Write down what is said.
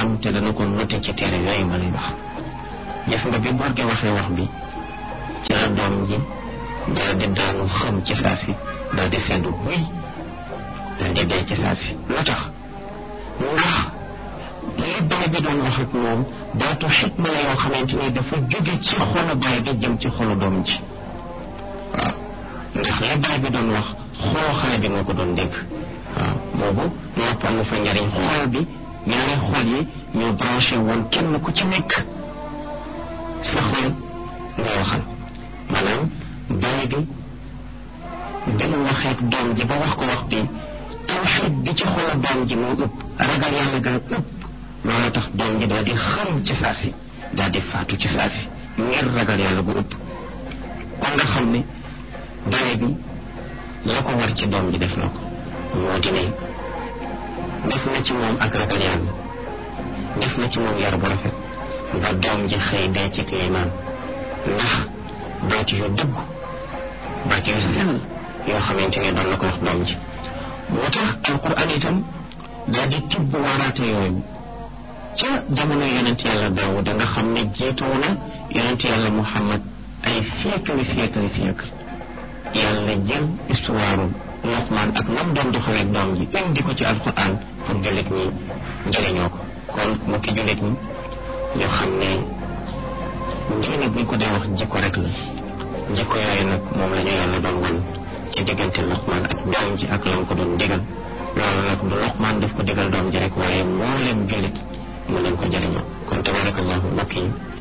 xam te dana ko noté ci téere yooyu ma lay wax gis nga bi boor gi waxee wax bi ci la doom ji daal di daanu xam ci saa si daal di seddu buy daal di dee ci saa si lu tax ndax li baay bi doon wax ak moom baatu xikma la yoo xamante ni dafa jóge ci xolu baay bi jëm ci xolu doom ji waaw ndax li baay bi doon wax xolu xale bi moo ko doon dégg waaw boobu nopp amu fa njariñ xol bi ñaari xol yi ñoo branché woon kenn ku ci nekk sa xol ngay waxal maanaam baay bi bi mu waxee ak doom ji ba wax ko wax bi tawxiid bi ci xolu doom ji moo ëpp ragal yàlla gaa ëpp loolu tax doom ji daal di xam ci saa si daal di faatu ci saa si ngir ragal yàlla gu ëpp kon nga xam ne baay bi la ko war ci doom ji def na ko moo di ne def na ci moom ak ragal yàlla def na ci moom yar bu rafet ba doom ji xëy dee ci liimaan ndax baat yu dëgg baat yu sell yoo xamante ne doon na ko wax doom ji moo tax alquran itam daal di tibb waaraate yooyu ca jamono yonent yàlla daaw da nga xam ne jiitoo na yonent yàlla muhammad ay siècle siècle siècle yàlla jël histoire Luqmaan ak nam doon doxaleeg doom ji indi ko ci alquran pour jullit ñi njëriñoo ko kon mu ki jullit ñi ñoo xam ne diine buñ ko dee wax jikko rek la jikko yooyu nag moom la ñu yàlla doon wan ci diggante Luqmaan ak doom ji ak lam ko doon digal loolu nag du Luqmaan daf ko digal doom ji rek waaye moo leen jullit mu leen ko jëriñoo kon tabarakallahu mbokk yi